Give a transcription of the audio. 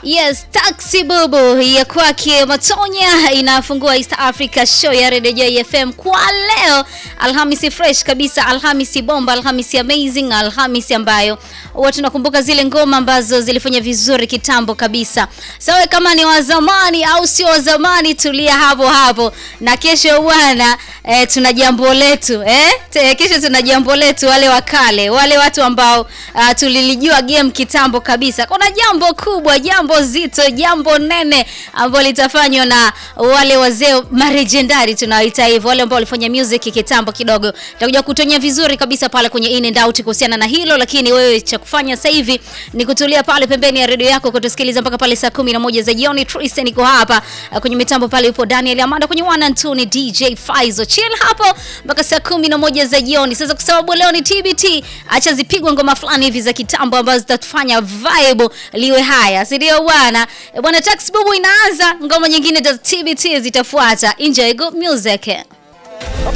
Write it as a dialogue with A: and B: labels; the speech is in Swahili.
A: Yes, Taxi Bubu ya kwake Matonya inafungua East Africa show ya Radio Joy FM kwa leo Alhamisi fresh kabisa, Alhamisi bomba, Alhamisi amazing, Alhamisi ambayo huwa tunakumbuka zile ngoma ambazo zilifanya vizuri kitambo kabisa. Sawa, kama ni wa zamani au sio wa zamani, tulia hapo hapo, na kesho bwana eh, tuna jambo letu eh? Te, kesho tuna jambo letu, wale wakale, wale watu ambao uh, tulilijua game kitambo kabisa. Kuna jambo kubwa, jambo zito, jambo nene ambalo litafanywa na wale wazee marejendari tunawaita hivyo, wale ambao walifanya music kitambo kidogo. Tutakuja kutonya vizuri kabisa pale kwenye in and out kuhusiana na hilo, lakini wewe cha kufanya sasa hivi ni kutulia pale pembeni ya redio yako kutusikiliza mpaka pale saa kumi na moja za jioni. Tristan niko hapa uh, kwenye mitambo pale, yupo Daniel Amanda kwenye one and two ni DJ Faizo. Chill hapo mpaka saa kumi na moja za jioni. Sasa kwa sababu leo ni TBT, acha zipigwe ngoma fulani hivi za kitambo ambazo zitatufanya vibe liwe haya, si ndio bwana? E, Bwana Tax Bubu inaanza, ngoma nyingine za TBT zitafuata. Enjoy good music.